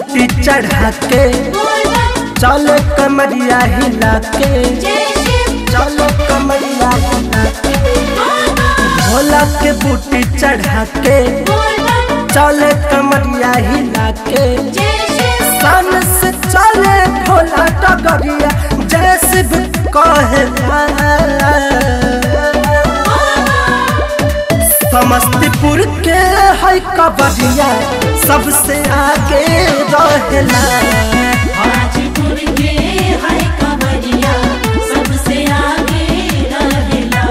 बूटी चढ़ा के चलो कमरिया हिला के चलो कमरिया हिला के भोला के बूटी चढ़ा के चले कमरिया हिला के सन से चले भोला डगरिया जैसे भी कहे समस्तीपुर के है कबरिया सबसे आगे रहेला हाजीपुर के है कवरिया सबसे आगे रहेला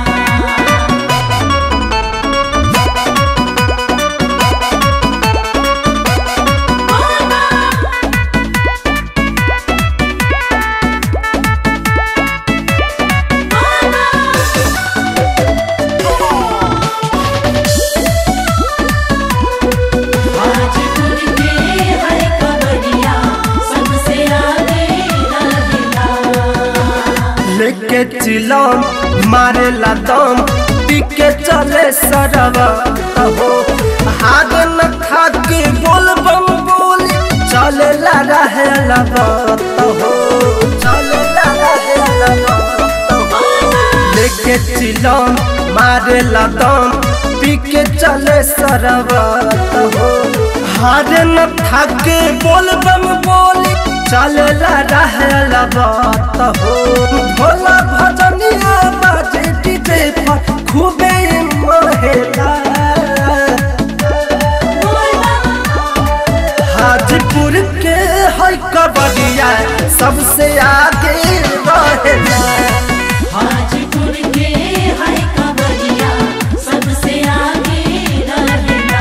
हाजीपुर के है कवरिया सबसे आगे रहेला लेके चिलम मारे दम पी के चले सरवा हो हाथ न खा के बोल बम बोली चले ला रहे लबत हो चले ला रहे लबत हो लेके चिलम मारे दम पी के चले सरवत हो हार न थाके बोल बम बोली चले ला रहे लबत हो भोला भजनिया बाजे डीजे पर खूबे महेला हाजीपुर के है कबड्डिया सबसे आगे रहेला हाजीपुर के है कवरिया सबसे आगे रहेला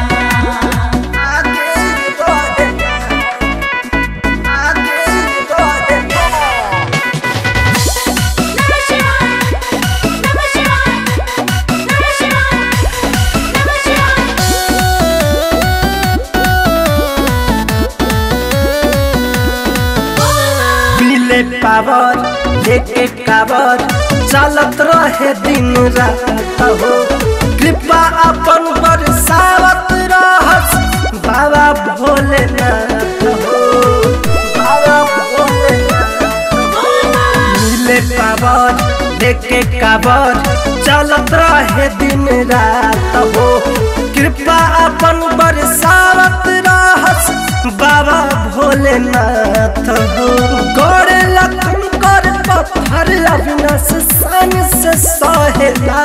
आगे रहेला आगे रहेला नमः शिवाय नमः शिवाय नमः शिवाय नमः शिवाय मिले पावर लेके कावर चलत रहे दिन रात हो कृपा अपन बरसावत रहस बाबा भोलेनाथ हो बाबा भोलेनाथ मिले पावर लेके कावर चलत रहे दिन रात हो कृपा अपन बरसावत रहस बाबा भोलेनाथ हो गोरे लखन कर पत्थर अविनाश सन से सहेला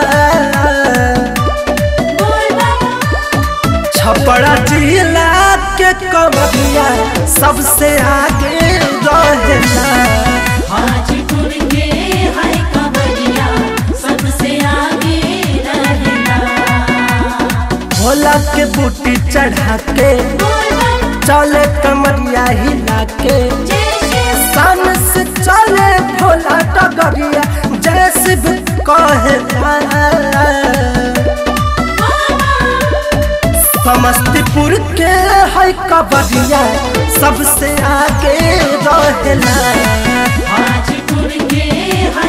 छपड़ा जिला के कमरिया सबसे आगे रहेला हाजीपुर के है कवरिया सबसे आगे रहेला भोला के बूटी चढ़ा के चले कमरिया हिला के सन से चले भोला डगरिया जैसे भी कहे समस्तीपुर के है कबरिया सबसे आगे रहेला हाजीपुर के है